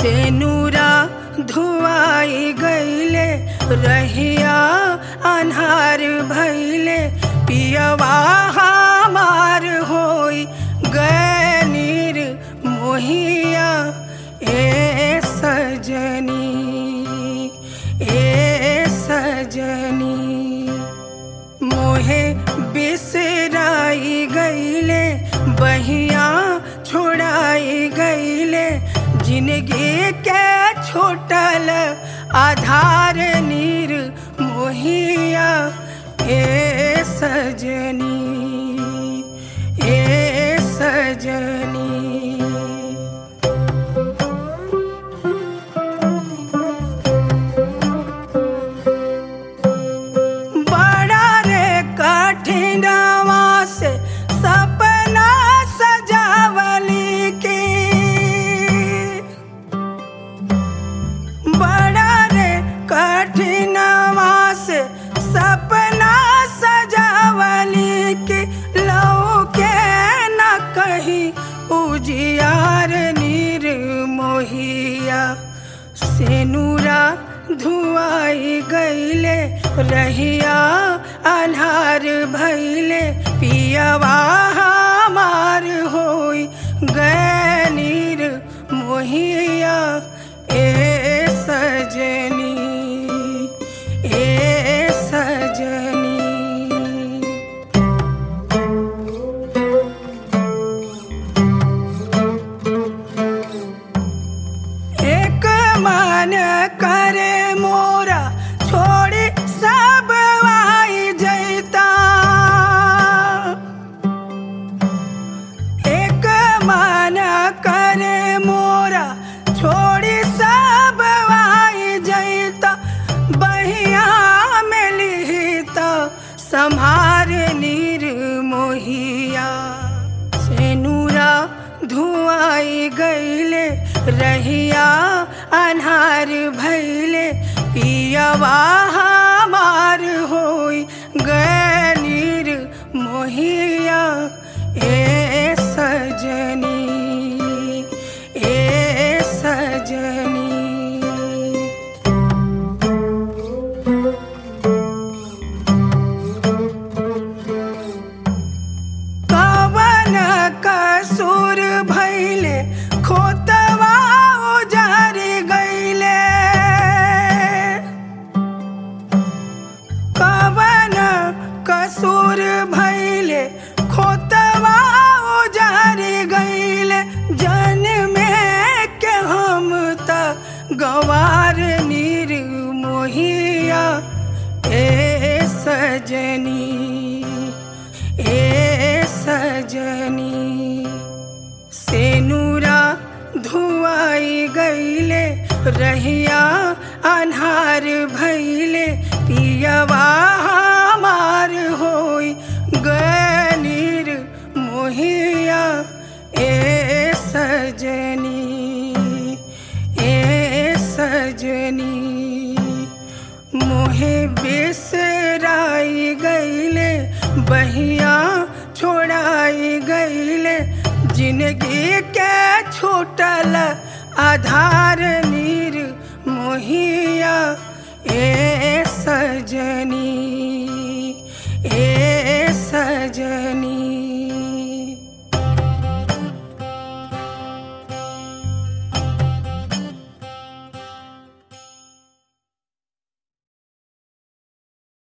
से नूरा धुआई गईले रहिया अन्हार भैले पियवा हमार होई गनीर मोहिया ए सजनी ए सजनी मोहे बिसराई गईले बहिया छोड़ाई गईले जिंदगी के छोटल आधार नीर मोहिया ए सजनी ए सजनी बड़ा रे कठिनवा से सपना सजावली के बड़ा रे कठिनवा से सपना सजावली के लौ के न कहीं उजियार नीर मोहिया सेनुरा धुआई गईले रहिया अन्हार भैले पियवा हमार होई गनीर मोहिया ए सजनी ए सजनी एक मन करे मोरा छोड़ी सब आई जैता एक मन करे मोरा छोड़ी सब आई जैता बहिया में लिहिता संभार नीर मोहिया सेनुरा धुआई गईले रहिया अन्हार भैले पियवा हमार होई गनीर मोहिया ए सजनी ए सजनी कवन कसूर भैले खोतवा उजार गईले कवन कसूर भैले खोतवा उजार गईले जन में के हम त गवार नीर मोहिया ए सजनी ए सजनी सेनुरा धुआई गईले रहिया अन्हार भैले पियवा हमार होई गनीर मोहिया ए सजनी ए सजनी मोहे बिसराई गईले बहिया छोड़ाई गईले जिंदगी के छूटल आधार नी